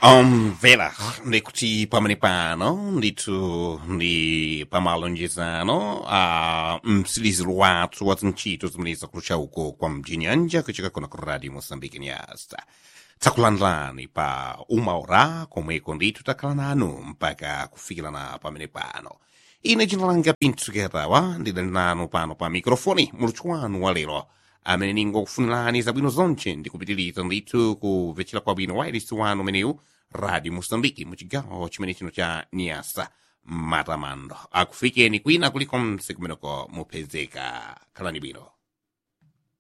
omvera ndikuti pamene pano ndithu ndi pamalonjezano a msiliziro wathu wa zintchito zimene zakulucha uko kwa mjinyanja kuchika kuna ku radio moçambique nyasa tsakulandulani pa uma ora komweko ndithu takhala nanu mpaka kufikirana pamene pano ine dzina langa pintsuketawa ndidali nanu pano pa mikrofoni muluthu wanu wa lero amene ningokufunirani zabwino zonche ndikupitiriza ndithu kumvetsera kwabwino wairisi wanu umeneyu radio moçambique muchigawo chimene chino cha niasa matamando akufikeni kwina kulikonse kumeneko mupezeka khalani bwino